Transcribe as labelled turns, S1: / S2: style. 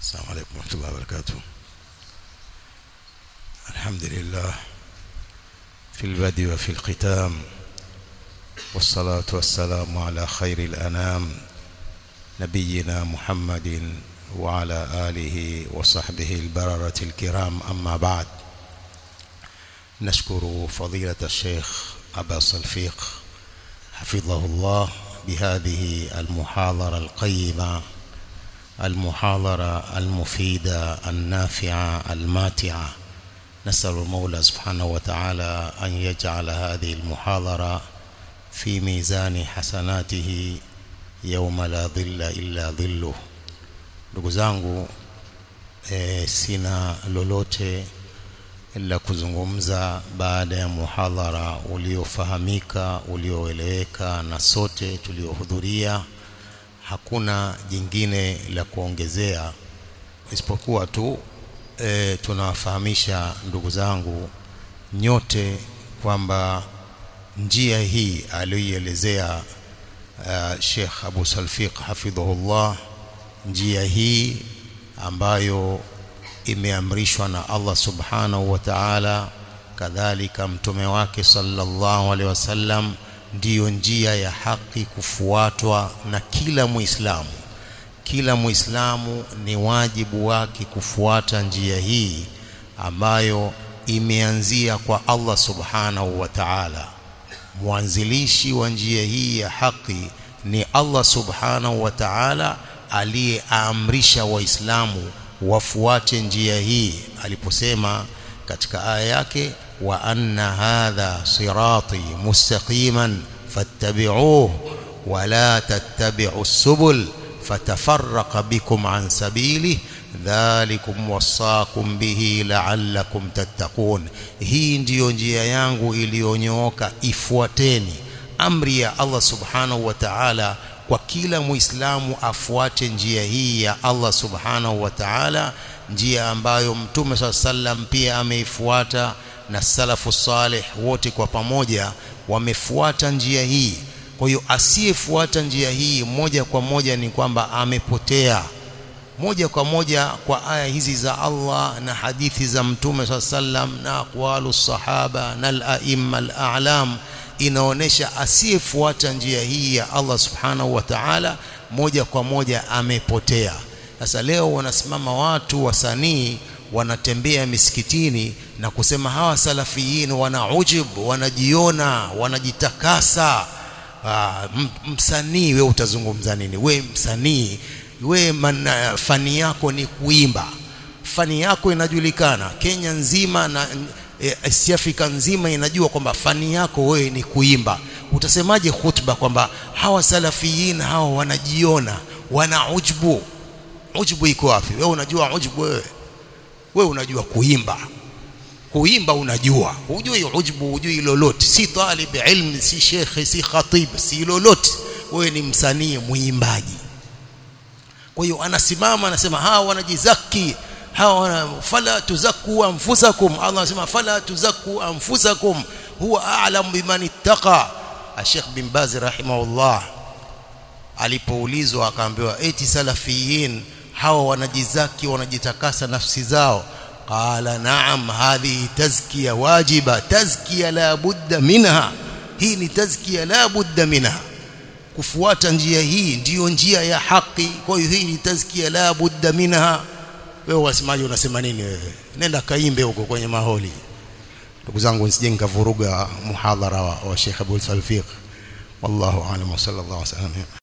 S1: السلام عليكم ورحمة الله وبركاته الحمد لله في البدء وفي الختام والصلاة والسلام على خير الأنام نبينا محمد وعلى آله وصحبه البررة الكرام أما بعد نشكر فضيلة الشيخ أبا صلفيق حفظه الله بهذه المحاضرة القيمة المحاضرة المفيدة النافعة الماتعة نسأل المولى سبحانه وتعالى أن يجعل هذه المحاضرة في ميزان حسناته يوم لا ظل إلا ظله ndugu zangu e, sina lolote la kuzungumza baada ya muhadhara uliofahamika ulioeleweka na sote tuliohudhuria hakuna jingine la kuongezea isipokuwa tu e, tunawafahamisha ndugu zangu nyote kwamba njia hii aliyoielezea uh, Sheikh Abu Salfiq hafidhahullah njia hii ambayo imeamrishwa na Allah subhanahu wa ta'ala kadhalika mtume wake sallallahu alaihi wasallam ndiyo njia ya haki kufuatwa na kila muislamu kila muislamu ni wajibu wake kufuata njia hii ambayo imeanzia kwa Allah subhanahu wa ta'ala mwanzilishi wa njia hii ya haki ni Allah subhanahu wa ta'ala aliyeamrisha waislamu wafuate njia hii aliposema katika aya yake wa anna hadha sirati mustaqiman fattabi'uhu wa la tattabi'u subul fatafarraqa bikum an sabili dhalikum wasaakum bihi la'allakum tattaqun hii ndiyo njia yangu iliyonyooka ifuateni amri ya Allah subhanahu wa ta'ala kwa kila muislamu afuate njia hii ya Allah subhanahu wa ta'ala njia ambayo mtume swalla sallam pia ameifuata na salafu salih wote kwa pamoja wamefuata njia hii kwa hiyo asiyefuata njia hii moja kwa moja ni kwamba amepotea moja kwa moja kwa aya hizi za Allah na hadithi za mtume swalla sallam na aqwalu sahaba na al-a'imma al-a'lam inaonesha asiyefuata njia hii ya Allah subhanahu wa ta'ala moja kwa moja amepotea sasa leo wanasimama watu wasanii wanatembea misikitini na kusema hawa salafiyin wana ujub wanajiona wanajitakasa msanii we utazungumza nini we msanii we man, fani yako ni kuimba fani yako inajulikana Kenya nzima na East Africa nzima inajua kwamba fani yako wewe ni kuimba utasemaje khutba kwamba hawa salafiyin hawa wanajiona wana ujbu ujbu iko wapi wewe unajua ujbu wewe wewe unajua kuimba kuimba unajua hujui ujbu hujui lolote si talib ilm si shekhe si khatib si lolote wewe ni msanii muimbaji kwa hiyo anasimama anasema hawa wanajizaki hawa fala tuzakku anfusakum Allah anasema fala tuzakku anfusakum huwa a'lam biman ittaqa Sheikh bin Baz rahimahullah alipoulizwa akaambiwa eti salafiyin hawa wanajizaki wanajitakasa nafsi zao qala na'am hadhihi tazkiya wajiba tazkiya la budda minha hii ni tazkiya la budda minha kufuata njia hii ndiyo njia ya haki kwa hiyo hii ni tazkiya la budda minha wewe wasemaje unasema nini wewe nenda kaimbe huko kwenye maholi ndugu zangu nisije nikavuruga muhadhara wa, wa Sheikh Abdul Salfiq wallahu a'lam wa sallallahu alaihi wasallam